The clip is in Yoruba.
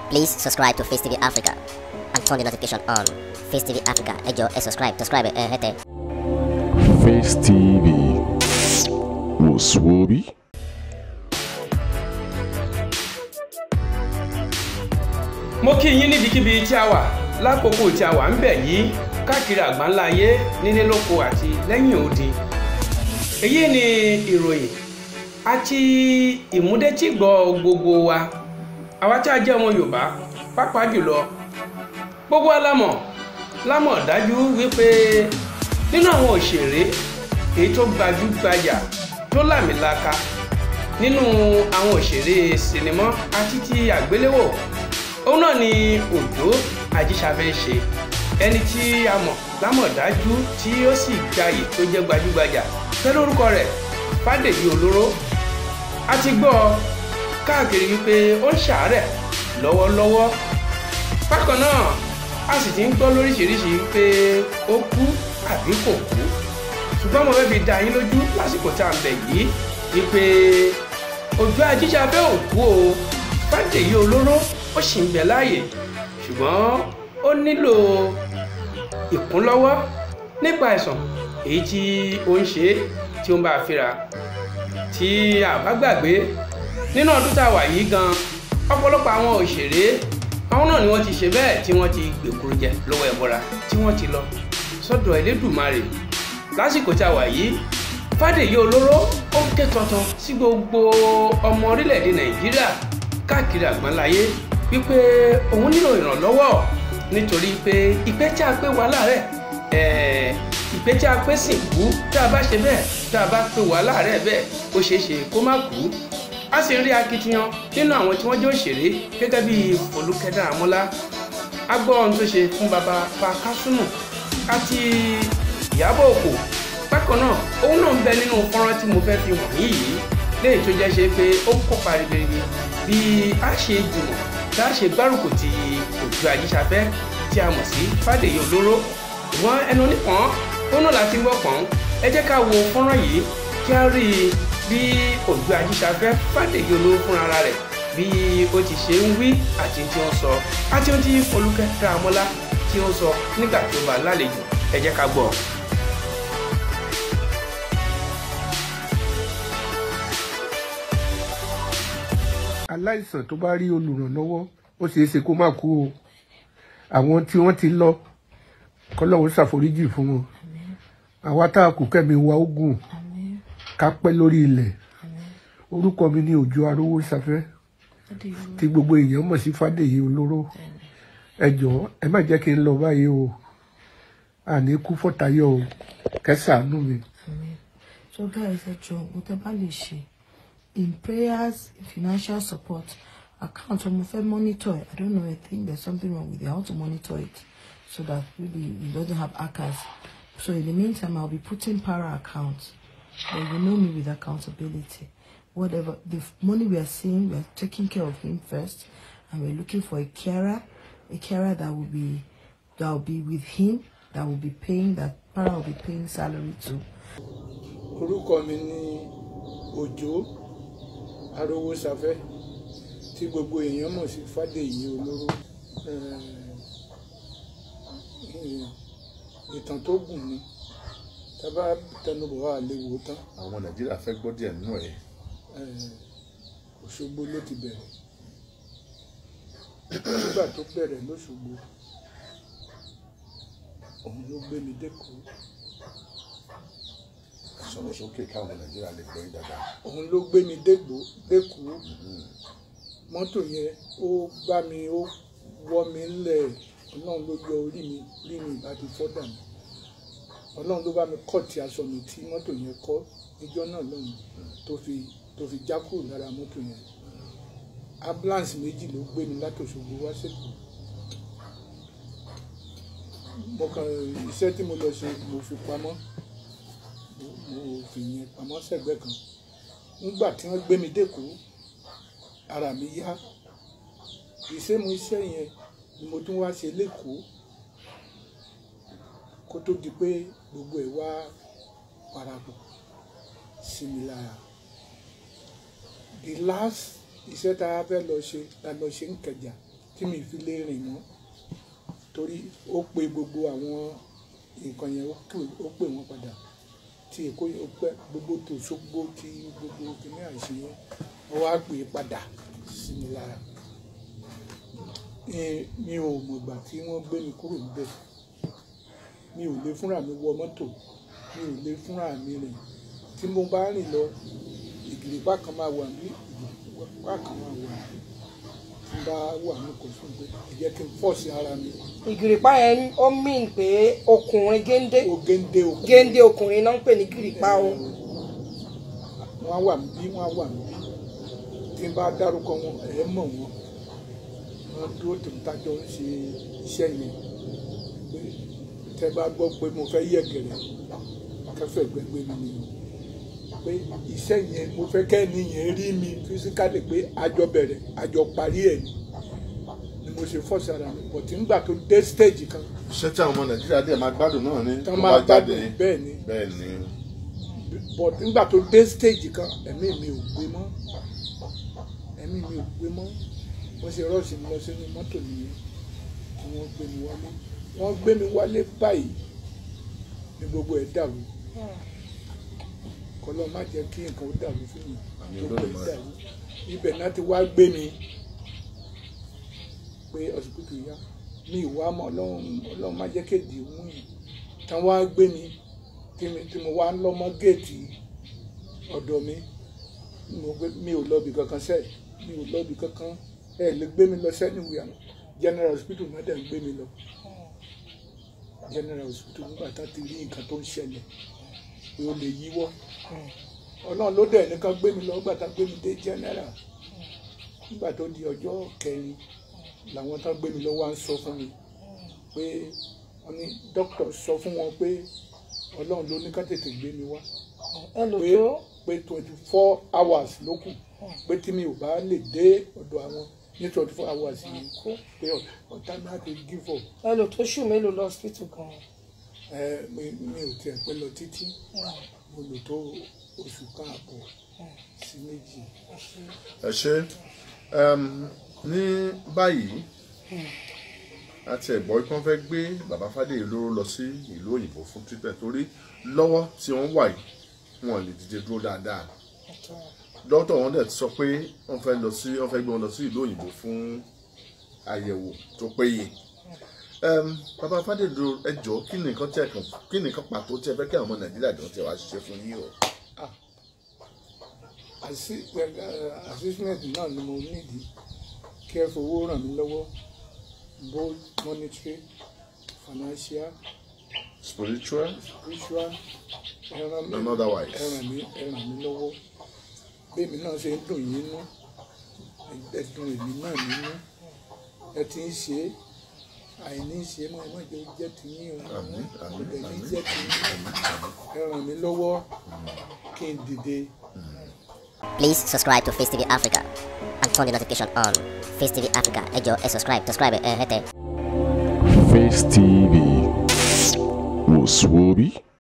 Please subscribe to Face TV Africa and turn the notification on. Face TV Africa, ẹ jọ̀ọ́ ẹ subscribe, subscribe ẹ hẹ́tẹ̀. Face TV wò sùwòbí. mo kí yín níbikíbi tí a wà lákòókò tí a wà ń bẹ̀ yìí káàkiri àgbáńlá ayé nílé lóko àti lẹ́yìn odi èyí ni ìròyìn àti ìmúdétígbọ̀ gbogbo wa àwa tí a jẹ́ ọmọ yorùbá pàápàá jùlọ gbogbo wa la mọ̀ la mọ̀ dájú wípé nínú àwọn òṣèré èyí tó gbajúgbajà tó làmìlaka nínú àwọn òṣèré sinimá àti ti àgbéléwò òun náà ni òjó ajíṣafẹ́ ṣe ẹni tí a mọ̀ lámọ̀dájú tí ó sì gbayì tó jẹ́ gbajúgbajà pẹ̀lú orúkọ rẹ̀ fàdèyí olóró a ti gbọ́ káàkiri wípé ó ń ṣàárẹ̀ lọ́wọ́lọ́wọ́ bákan náà a sì ti ń gbọ́ lóríṣiríṣi pé ó kú àbí kò kú ṣùgbọ́n mo fẹ́ fi dá yín lójú lásìkò tá à ń bẹ̀ yìí wípé òjó ajíṣafẹ́ ò kú o fàdèyí olóró ó sì ń bẹ láàyè ṣùgbọ́n ó nílò ìkúnlọ́wọ́ nípa àìsàn èyí tí ó ń ṣe tí ó ń bá a fínra tí a bá gbàgbé nínú ọdún tá a wà yìí gan ọ̀pọ̀lọpọ̀ àwọn òṣèré àwọn náà ni wọ́n ti ṣe bẹ́ẹ̀ tí wọ́n ti gbèkúrú jẹ lọ́wọ́ ẹ̀bọra tí wọ́n ti lọ sọ́dọ̀ Elédùmarè lásìkò tá a wà yìí Fádèyí Olóró ó ké tọ̀tọ̀ sí gbogbo ọmọ orílẹ̀-èdè Nàìjíríà káàkiri àgbáńláyé wípé òun nílò ìrànlọ́wọ́ nítorí pé ìpẹ́ tí a pé wà láàrẹ̀ ìpẹ́ tí a pé sìnkú tá a bá ṣe bẹ́ẹ̀ tá a bá pé wà láàrẹ̀ bẹ́ẹ̀ ó ṣeé ṣe kó má kú a sì ń rí akitiyan nínú àwọn tí wọ́n jẹ́ òṣèré gẹ́gẹ́ bí Fọlúkẹ́ Dáramọ́lá a gbọ́ ohun tó ṣe fún baba pa Kásùmù àti Ìyábọ̀ Òkò bákan náà òun náà ń bẹ nínú fọ́nrán tí mo fẹ́ fi hàn yìí léyìí tó jẹ́ ṣe pé ó kópa ribiribi bí a ṣe jùmọ̀ tá a ṣe gbárùkù ti Òjó Ajíṣafẹ́ tí a mọ̀ sí Fádèyí Olóró ìwọ̀n ẹnu nìkan ó náà láti ń wọ̀pọ̀n ẹ jẹ́ ká wo fọ́nrán yìí kí a rí i bí Òjó Ajíṣafẹ́ Fádèyí Olóró fúnra rẹ̀ bí ó ti ṣe ń wí àti tí ó ń sọ àti ohun tí Fọlúkẹ́ Dáramọ́lá tí ó ń sọ nígbà tí ó bá lálejò ẹ jẹ́ ká gbọ́. aláìsàn tó bá rí olùrànlọ́wọ́ ó ṣeé ṣe kó má kú o àwọn tí wọ́n ti lọ kọ́lọ́hún ṣàforíjì fún wọn àwa tá a kù kẹ́mi wa ogun ká pẹ́ lórí ilẹ̀ orúkọ mi ni Òjó Arówóṣafẹ́ tí gbogbo èèyàn mọ̀ sí Fádèyí Olóró ẹ jọ̀ọ́ ẹ má jẹ́ kí n lọ báyìí o àní kú fọ́tayọ̀ o kẹsàánú mi. so guys ẹ jọ̀ọ́ mo tẹ́ bá lè ṣe in prayers financial support account ọmọ fẹ́ monitor it i don't know i think there's something wrong with it i want to monitor it so that maybe it doesn't have hackers so in the meantime i'll be putting para account but you know me with accountability whatever the money we are seeing we are taking care of him first and we're looking for a carer a carer that will be that will be with him that will be paying that para will be paying salary to. orúkọ mi ni Òjó Arówóṣafẹ́ tí gbogbo èèyàn mọ̀ sí Fádèyí Olóró ìtàn tó gùn ni tábà tẹnubọ̀ wà léwu tán àwọn nàìjíríà fẹ́ gbọ́ díẹ̀ nínú ẹ̀. Òṣogbo ló ti bẹ̀rẹ̀ nígbà tó bẹ̀rẹ̀ lóṣogbo òun ló gbé mi dẹ́kọ̀ọ́ sọ̀rọ̀ sókè káwọn nàìjíríà lè gbọ́ yín dáadáa. òun ló gbé mi dẹ́kọ̀ọ́ dẹ́kọ̀ọ́ mọ́tò yẹn ó gbá mi ó wọ́ mi ńlẹ̀ ọlọ́run ló yọ orí mi orí mi ìbá ti fọ́ dànù ọlọ́run ló bá mi kọ́ ti aṣọ mi tí mọ́tò yẹn kọ́ níjọ́ náà lọ́hùn tó fi tó fi já kúrò lára mọ́tò yẹn ambulance méjì ló gbé mi látòṣogbo wá sèkó mo kàn iṣẹ́ tí mo lọ ṣe mo fi pamọ́ mo fi yẹn pamọ́ sẹ́gbẹ́ kan nígbà tí wọ́n gbé mi dẹ́kọ̀ọ́ ara mi yá ìṣẹ́mu iṣẹ́ yẹn ni mo tún wá ṣe lẹ́kọ̀ọ́ kó tó di pé gbogbo ẹ̀ wá parapọ̀ sí mi lára the last iṣẹ́ tá a fẹ́ lọ ṣe la lọ ṣe ń kẹjà tí mi fi lè rìn mọ́ torí ó pe gbogbo àwọn nǹkan yẹn ó pè- ó pè wọ́n padà tí èkó yẹn ó pẹ́ gbogbo tó ṣógbó tí gbogbo kìnìún àìsí yẹn ó wá pè é padà sí mi lára Eh, mi ò mọ̀gbà tí wọ́n gbé mi kúrò níbẹ̀ mi ò lè fúnra mi wọ mọ́tò mi ò lè fúnra mi rìn tí mo bá rìn lọ ìgìrìpá kan máa wà ní ìgìrìpá kan máa wà tí n bá wà ní kò fún pé ẹ jẹ́ kí n fọ́ọ̀sì ara mi ìgìrìpá yẹn ó mìn pé ọkùnrin géńdé ó géńdé òkú géńdé ọkùnrin náà ń pè ní gìrìpá o wọ́n á wà níbí wọ́n á wà níbí tí n bá dárúkọ wọn ẹ̀ mọ̀ wọ́n wọ́n dúró tèmi tájọ́ ń ṣe iṣẹ́ yẹn pé tẹ́ bá gbọ́ pé mo fẹ́ yẹ̀gẹ̀rẹ̀ kẹfẹ́ gbẹgbẹ́ mi ni pé iṣẹ́ yẹn mo fẹ́ kẹ́ni yẹn rí mi fisikali pé àjọ bẹ̀rẹ̀ àjọ parí ẹ̀ ni ni mo ṣe fọ́ọ̀sì ara mi bọ̀ tí ń gbà tó dé stage kan iṣẹ́ tí àwọn ọmọ nàìjíríà dẹ̀ máa gbádùn náà ni tán tó máa bá jáde gbádùn bẹ́ẹ̀ ni bẹ́ẹ̀ ni but nígbà tó dé stage kan ẹ̀mí mi ò gbé mọ́ ẹ̀mí mi ò gbé mọ́ wọ́n ṣe rọ́ọ̀ṣì mi lọ sínú mọ́tò nìyẹn tí wọ́n gbé mi wálé wọ́n gbé mi wálé báyìí ní gbogbo ẹ̀ dàrú kọ́lọ́ má jẹ́ kí nǹkan ó dàrú fún mi Àmín gbogbo ẹ̀ Olódùmarè. dàrú ibẹ̀ náà ti wá gbé mi pé ọsibítù yá mi ìwà mọ́ ọlọ́run ọlọ́run má jẹ́ kéde mú yìí tán wá gbé mi tí mi tí mo wá ń lọ́mọ géètì ọ̀dọ̀ mi mo gbé mi ò lọ́ọ̀bì kankan sẹ́ẹ̀ mi ò lọ́ọ̀bì kankan ẹ lè gbé mi lọ sẹ́ni wíyà general hospital náà dẹ̀ ń gbé mi lọ general hospital nígbà tá ti rí nǹkan tó ń ṣẹlẹ̀ pé ó lè yíwọ́ ọlọ́run ló dẹ̀ nìkan gbé mi lọ nígbà tá gbé mi dé general nígbà tó di ọjọ́ kẹrin làwọn tán gbé mi lọ wá ń sọ fún mi pé wọ́n ní dókítà sọ fún wọn pé ọlọ́run ló ní ká tètè gbé mi wá ẹ lò pé tó pé twenty four hours ló kù pé tí mi ò bá lè dé ọ̀dọ̀ àwọn ní twenty four hours yìí kó pé ọ̀tá náà ti give up ẹ lò tó ṣù mélòó lọ hospital gan ẹ mi mi ò tiẹ̀ pẹ́ lọ títí mo lò tó oṣù kan àbọ̀ sí méjì ẹ ṣe um, ní báyìí àti ẹ̀gbọ́n kí wọ́n fẹ́ gbé bàbá Fádèyí lóró lọ sí ìlú òyìnbó fún treatment torí lọ́wọ́ tí wọ́n wà yìí wọn lè dìde dúró dáadáa dókítà wọn dẹ̀ ti sọ pé wọ́n fẹ́ lọ sí wọ́n fẹ́ gbé wọn lọ sí ìlú òyìnbó fún àyẹ̀wò tó péye um, bàbá Fádèyí dúró ẹ jọ̀ọ́ kí ni nǹkan tí ẹ kàn kí ni nǹkan pàtó tí ẹ fẹ́ kí àwọn ọmọ Nàìjíríà jọ ti wá ṣiṣẹ́ fún yín o. Assi- eh, assessment náà ni mo nídìí kí ẹ fowó ràn mí lọ́wọ́ both monetary financial spiritual spiritual ẹ ràn mí and otherwise. ẹ ràn mí ẹ ràn mí lọ́wọ́ bẹ́ẹ̀mi náà ṣe ń dùn yín nú ẹ dùn èmi náà nínú ẹ ti ń ṣe é àìní ṣe é mọ́ ẹ má jẹ́ ó jẹ́ tiyín o Àmín, àmín, ọ̀dẹ̀ ní àmín. jẹ́ tiyín ẹ ràn mí lọ́wọ́ kí n dìde. Please subscribe to Face TV Africa and turn the notification on. Face TV Africa, ẹ jọ̀ọ́ ẹ subscribe, subscribe ẹ hẹ́tẹ̀. Face TV was Swoby.